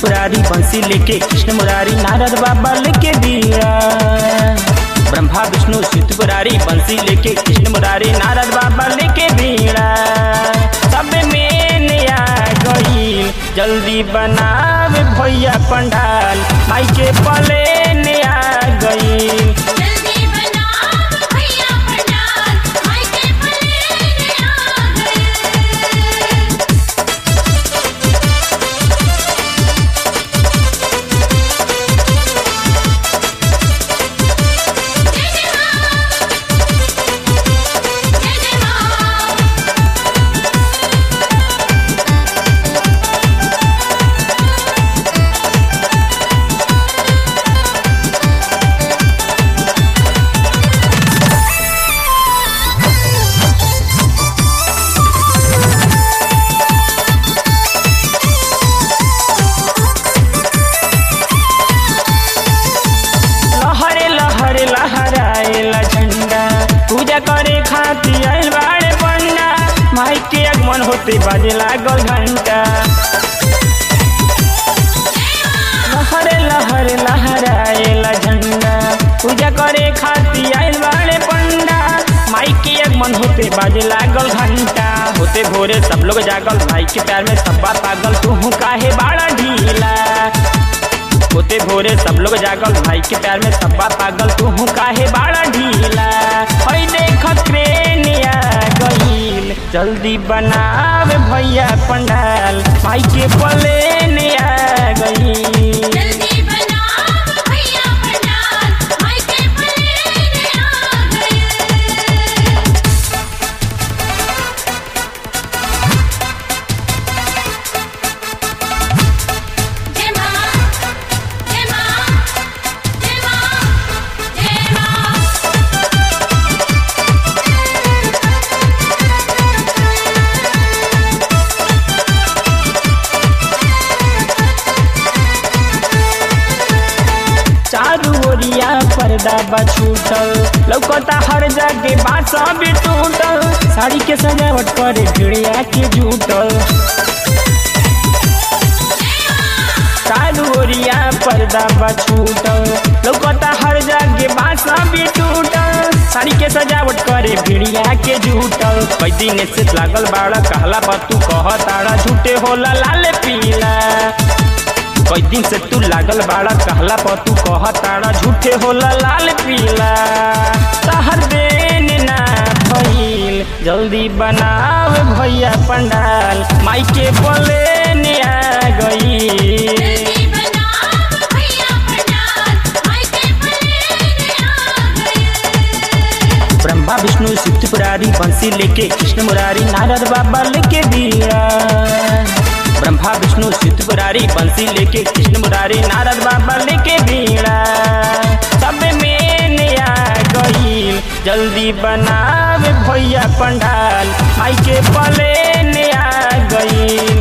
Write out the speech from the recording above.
त्रिपुरारी बंसी लेके कृष्ण मुरारी नारद बाबा लेके बीड़ा ब्रह्मा विष्णु शिव त्रिपुरारी बंसी लेके कृष्ण मुरारी नारद बाबा लेके बीड़ा सब में नया गईल जल्दी बनावे भैया पंडाल माई के पले नया गईल जल्दी बना भैया पंडाल माई के पले आ गए जय जय मां जय जय मां लहरे लहरे लहराएला झंडा पूजा करे खातिर आइल बाड़े पंडा माई के आगमन होते बाजे लागल घंटा लहरे लहरे लहराएला झंडा पूजा करे खातिर आइल बाड़े पंडा माई के आगमन होते बाजे लागल घंटा होते भोरे सब लोग जागल माई के प्यार में सब्बा पागल तू काहे बाड़ा ढीला होते भोरे सब लोग जागल भाई के प्यार में सब्बा पागल तू काहे बाड़ा ढीला हई देख क्रेनिया गईल जल्दी बनावे भैया पंडाल माई के पले आ गईल जल्दी बना भैया पंडाल माई के पले आ गए जय मां जय मां जय मां जय मां चारू ओरिया पर्दा बा छूटल लौकता हर जाके बात सब टूटल साड़ी के सजावट करे भिड़िया के जूटल चारू ओरिया पर्दा बा छूटल लौकता हर जाके बात सब टूटल साड़ी के सजावट करे भिड़िया के जूटल कई दिन से लागल बाड़ा कहला बा तू कह ताड़ा झूठे होला लाल पीला कई दिन से तू लागल बाड़ा कहला पर तू कह ताड़ा झूठे होला लाल पीला तहर देन ना भइल जल्दी बनाव भैया पंडाल माई के बोले आ गई जल्दी बना भैया पंडाल माई के पले आ गए ब्रह्मा विष्णु शिव त्रिपुरारी बंसी लेके कृष्ण मुरारी नारद बाबा लेके दिया ब्रह्मा विष्णु शिव त्रिपुरारी बंसी लेके कृष्ण मुरारी नारद बाबा लेके बीड़ा सब में नया गईल जल्दी बनावे भैया पंडाल माई के पले आ गईल